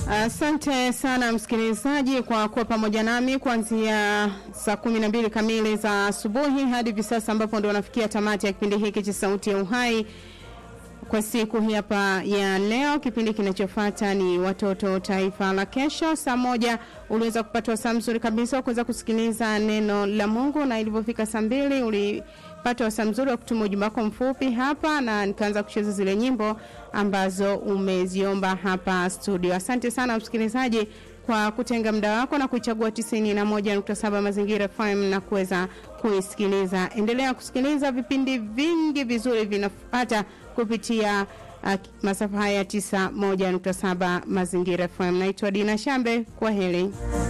Asante uh, sana msikilizaji kwa kuwa pamoja nami kuanzia saa kumi na mbili kamili za asubuhi hadi hivi sasa ambapo ndo nafikia tamati ya kipindi hiki cha Sauti ya Uhai kwa siku hii hapa ya leo. Kipindi kinachofuata ni Watoto Taifa la Kesho. Saa moja uliweza kupata wasaa mzuri kabisa wa kuweza kusikiliza neno la Mungu, na ilivyofika saa mbili ulipata wasaa mzuri wa kutuma ujumbe wako mfupi hapa, na nikaanza kucheza zile nyimbo ambazo umeziomba hapa studio. Asante sana msikilizaji kwa kutenga muda wako na kuichagua 91.7 Mazingira FM na kuweza kuisikiliza. Endelea kusikiliza vipindi vingi vizuri vinafuata kupitia uh, masafa haya 91.7 Mazingira FM. Naitwa Dina Shambe, kwa heri.